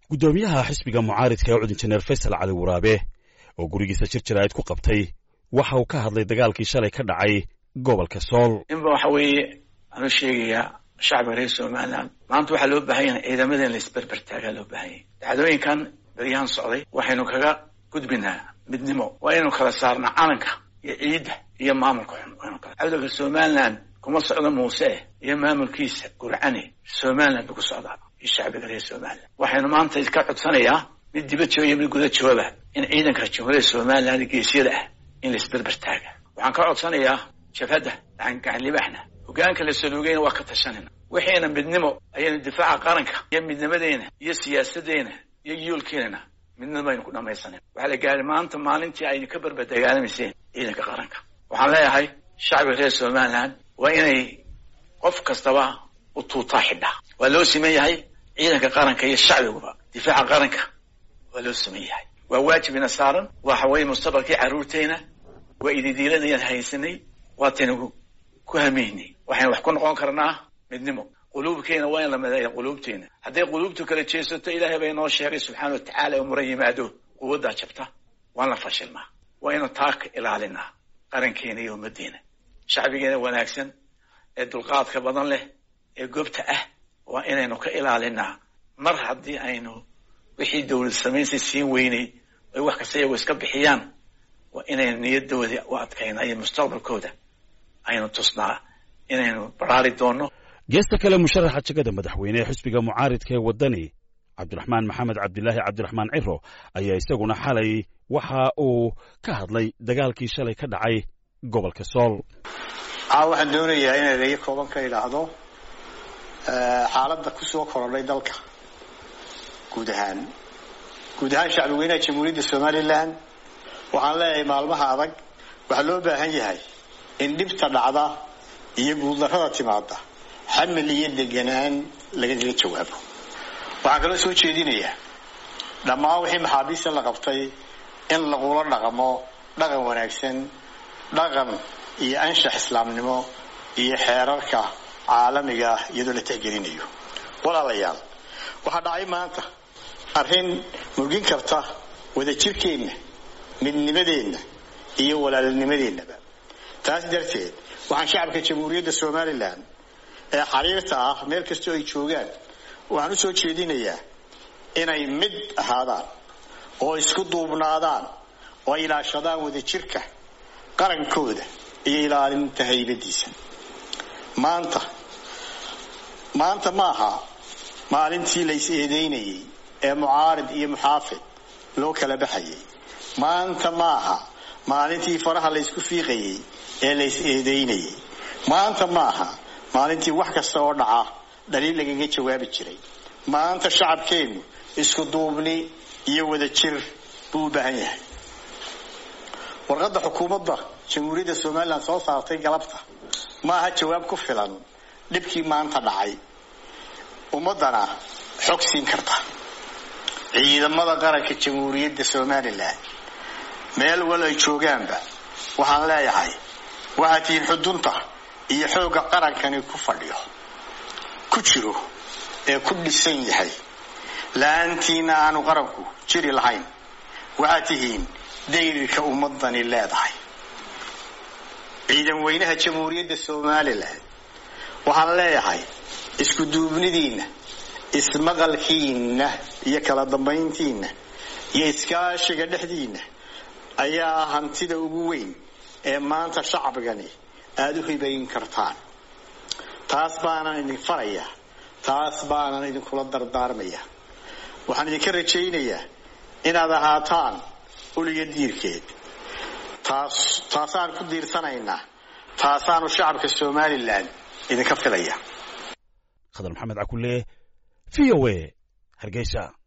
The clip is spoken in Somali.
guddoomiyaha xisbiga mucaaridka ee cud injineer faysal cali waraabe oo gurigiisa jir jiraa'id ku qabtay waxa uu ka hadlay dagaalkii shalay ka dhacay gobolka sool inba waxa weeye waxaan u sheegayaa shacbiga reer somalilan maanta waxaa loo baahan yahay ciidamadan la isberber taagaa loo baahan yahay dhacdooyinkan beryahan socday waxaynu kaga gudbinaa midnimo waa inaynu kala saarnaa calanka iyo ciidda iyo maamulka xun waynu kala cawdalka somalilan kuma socdo muuse iyo maamulkiisa gurcane somaliland buu ku socdaa iyo shacbiga reer somalilan waxaynu maanta iska codsanayaa mid dibad jooga iyo mid guda jooga in ciidanka jamhuuriyadda somaliland geesyada ah in la isberber taaga waxaan ka codsanayaa jabhadda gacanlibaxna hogaanka la saluugayna waa ka tashanayna wixiina midnimo ayaynu difaaca qaranka iyo midnimadeena iyo siyaasadeena iyo yoolkeenana midnimo aynu ku dhamaysanan waxaa la gaaray maanta maalintii aynu ka berber dagaalamayseen ciidanka qaranka waxaan leeyahay shacbiga reer somaliland waa inay qof kastaba u tuutaa xidhaa waa loo siman yahay ciidanka qaranka iyo shacbiguba difaaca qaranka waa loo siman yahay waa waajibina saaran waxa weeye mustaqbalkii carruurteena waa ididiiladayaan haysanay waataynu ku hamaynay waxaynu wax ku noqon karnaa midnimo quluubkeena waa in la mideeya quluubteena hadday quluubtu kala jeesato ilaahay baa inoo sheegay subxaana watacaala oo muran yimaado quwaddaa jabta waan la fashilnaa waa inu taa ka ilaalinaa qarankeena iyo ummaddeena shacbigeena wanaagsan ee dulqaadka badan leh ee gobta ah waa inaynu ka ilaalinaa mar haddii aynu wixii dawlad samaynsa siin weynay ay wax kasta iyagoo iska bixiyaan waa inaynu niyadooda u adkaynaa iyo mustaqbalkooda aynu tusnaa inaynu baraari doonno geesta kale musharaxa jegada madaxweyne ee xisbiga mucaaridka ee waddani cabdiraxmaan maxamed cabdilaahi cabdiraxmaan ciro ayaa isaguna xalay waxa uu ka hadlay dagaalkii shalay ka dhacay gobolka sool aa waxaan doonayaa inay reeyo kooban ka idhaahdo xaaladda kusoo korodhay dalka guud ahaan guud ahaan shacbi weynaha jamhuuriyadda somalilan waxaan leeyahay maalmaha adag waxaa loo baahan yahay in dhibta dhacda iyo guuldarrada timaada xamil iyo deganaan lagaga jawaabo waxaan kaloo soo jeedinayaa dhammaan wixii maxaabiista la qabtay in lagula dhaqmo dhaqan wanaagsan dhaqan iyo anshax islaamnimo iyo xeerarka caalamiga ah iyadoo la tixgelinayo walaalayaal waxaa dhacay maanta arrin murgin karta wadajirkeenna midnimadeenna iyo walaalnimadeennaba taas darteed waxaan shacabka jamhuuriyadda somalilan ee xariirta ah meel kastoo ay joogaan waxaan u soo jeedinayaa inay mid ahaadaan oo isku duubnaadaan oo ay ilaashadaan wadajirka qarankooda iyo ilaalinta haybadiisa maanta maanta ma aha maalintii la is eedeynayay ee mucaarid iyo muxaafid loo kala baxayay maanta ma aha maalintii faraha la ysku fiiqayay ee la is eedeynayay maanta ma aha maalintii wax kasta oo dhaca dhaliil lagaga jawaabi jiray maanta shacabkeennu isku duubni iyo wadajir buu u baahan yahay warqadda xukuumadda jamhuuriyadda somalilan soo saartay galabta ma aha jawaab ku filan dhibkii maanta dhacay ummaddana xog siin karta ciidamada qaranka jamhuuriyadda somalilan meel wal ay joogaanba waxaan leeyahay waxaad tihiin xudunta iyo xoogga qarankani ku fadhiyo ku jiro ee ku dhisan yahay la-aantiina aanu qaranku jiri lahayn waxaad tihiin dayrirka ummadani leedahay ciidan weynaha jamhuuriyadda somalilan waxaan leeyahay isku duubnidiinna ismaqalkiinna iyo kala dambayntiinna iyo iskaashiga dhexdiinna ayaa ah hantida ugu weyn ee maanta shacbigani aada u hibayn kartaan taas baanan idin farayaa taas baanan idinkula dardaarmaya waxaan idinka rajaynayaa inaad ahaataan uliga diirkeed taas taasaan ku diirsanaynaa taasaanu shacabka somalilan idinka filaya khadar maxamed cakulle v o a hargeysa